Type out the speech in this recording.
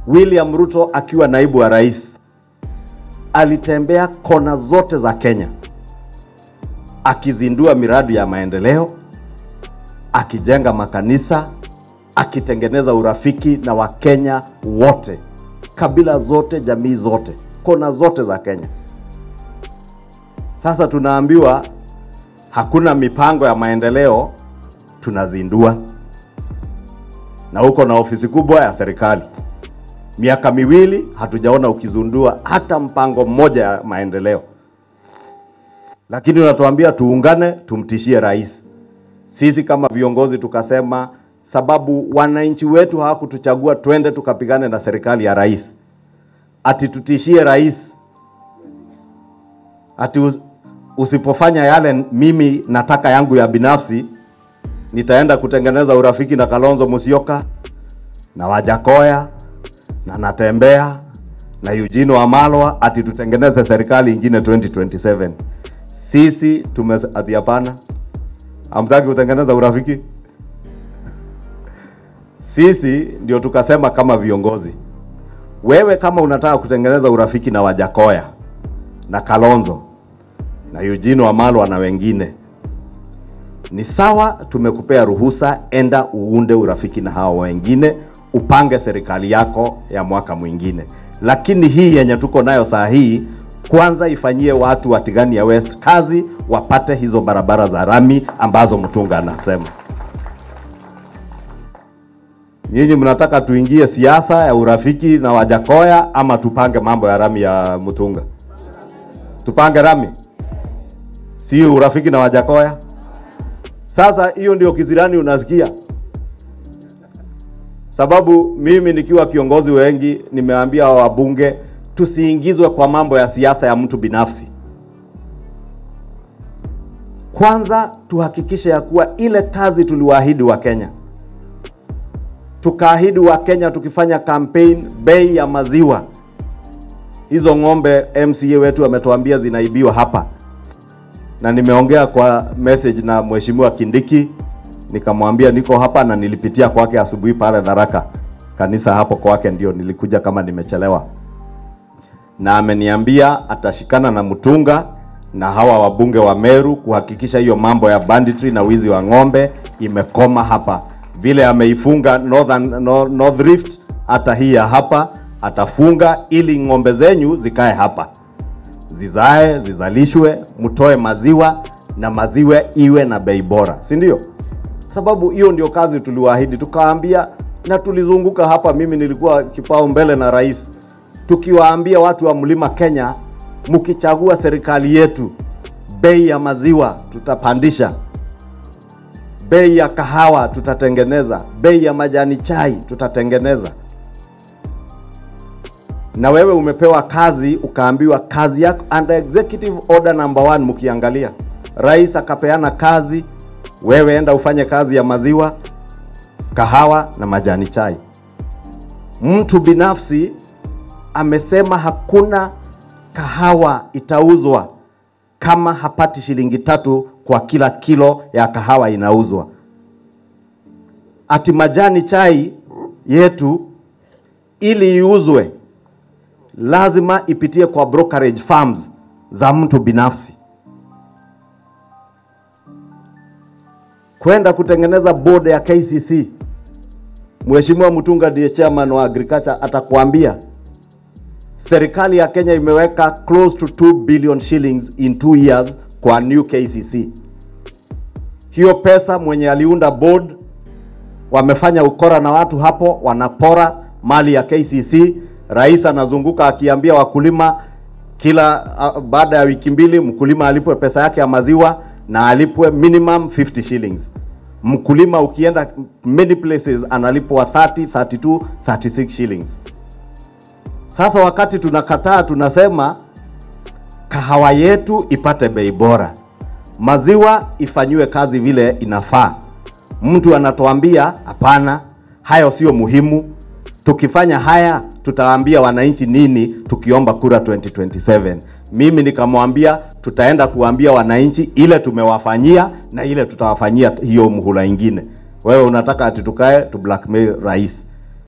William Ruto akiwa naibu wa rais alitembea kona zote za Kenya akizindua miradi ya maendeleo, akijenga makanisa, akitengeneza urafiki na Wakenya wote, kabila zote, jamii zote, kona zote za Kenya. Sasa tunaambiwa hakuna mipango ya maendeleo, tunazindua na uko na ofisi kubwa ya serikali. Miaka miwili hatujaona ukizundua hata mpango mmoja ya maendeleo, lakini unatuambia tuungane, tumtishie rais. Sisi kama viongozi tukasema, sababu wananchi wetu hawakutuchagua twende tukapigane na serikali ya rais, ati tutishie rais, ati us- usipofanya yale mimi nataka yangu ya binafsi, nitaenda kutengeneza urafiki na Kalonzo Musyoka na Wajakoya na Natembea na Eugene Wamalwa ati tutengeneze serikali ingine 2027. Sisi tume ati hapana, hamtaki kutengeneza urafiki. Sisi ndio tukasema kama viongozi, wewe kama unataka kutengeneza urafiki na Wajakoya na Kalonzo na Eugene Wamalwa na wengine, ni sawa, tumekupea ruhusa, enda uunde urafiki na hao wengine, upange serikali yako ya mwaka mwingine. Lakini hii yenye tuko nayo saa hii, kwanza ifanyie watu wa Tigania West kazi, wapate hizo barabara za rami ambazo Mtunga anasema. Nyinyi mnataka tuingie siasa ya urafiki na Wajakoya ama tupange mambo ya rami ya Mtunga? Tupange rami, si urafiki na Wajakoya? Sasa hiyo ndio kizirani unasikia, sababu mimi nikiwa kiongozi wengi nimeambia wabunge tusiingizwe kwa mambo ya siasa ya mtu binafsi. Kwanza tuhakikishe ya kuwa ile kazi tuliwaahidi wa Kenya, tukaahidi wa Kenya tukifanya campaign, bei ya maziwa hizo ng'ombe MCA wetu ametuambia zinaibiwa hapa na nimeongea kwa message na mheshimiwa Kindiki, nikamwambia niko hapa na nilipitia kwake asubuhi pale Tharaka kanisa hapo kwake, ndio nilikuja kama nimechelewa, na ameniambia atashikana na Mutunga na hawa wabunge wa Meru kuhakikisha hiyo mambo ya banditry na wizi wa ng'ombe imekoma hapa, vile ameifunga Northern, North, North Rift, hata hii ya hapa atafunga ili ng'ombe zenyu zikae hapa zizae zizalishwe, mtoe maziwa na maziwa iwe na bei bora, si ndio? Sababu hiyo ndio kazi tuliwaahidi, tukawaambia na tulizunguka hapa. Mimi nilikuwa kipao mbele na rais, tukiwaambia watu wa mlima Kenya, mkichagua serikali yetu, bei ya maziwa tutapandisha, bei ya kahawa tutatengeneza, bei ya majani chai tutatengeneza na wewe umepewa kazi ukaambiwa kazi yako under executive order number one. Mkiangalia rais akapeana kazi, wewe enda ufanye kazi ya maziwa, kahawa na majani chai. Mtu binafsi amesema hakuna kahawa itauzwa kama hapati shilingi tatu kwa kila kilo ya kahawa inauzwa. Ati majani chai yetu ili iuzwe lazima ipitie kwa brokerage firms za mtu binafsi. Kwenda kutengeneza board ya KCC, Mheshimiwa Mutunga ndiye chairman wa agriculture, atakwambia serikali ya Kenya imeweka close to 2 billion shillings in 2 years kwa new KCC. Hiyo pesa mwenye aliunda board wamefanya ukora na watu hapo, wanapora mali ya KCC. Rais anazunguka akiambia wakulima kila uh, baada ya wiki mbili mkulima alipwe pesa yake ya maziwa na alipwe minimum 50 shillings. Mkulima ukienda many places analipwa 30, 32, 36 shillings. Sasa wakati tunakataa, tunasema kahawa yetu ipate bei bora, maziwa ifanyiwe kazi vile inafaa. Mtu anatuambia hapana, hayo sio muhimu. Tukifanya haya tutawaambia wananchi nini tukiomba kura 2027? Mimi nikamwambia tutaenda kuambia wananchi ile tumewafanyia na ile tutawafanyia hiyo muhula ingine. Wewe unataka ati tukae tu blackmail rais?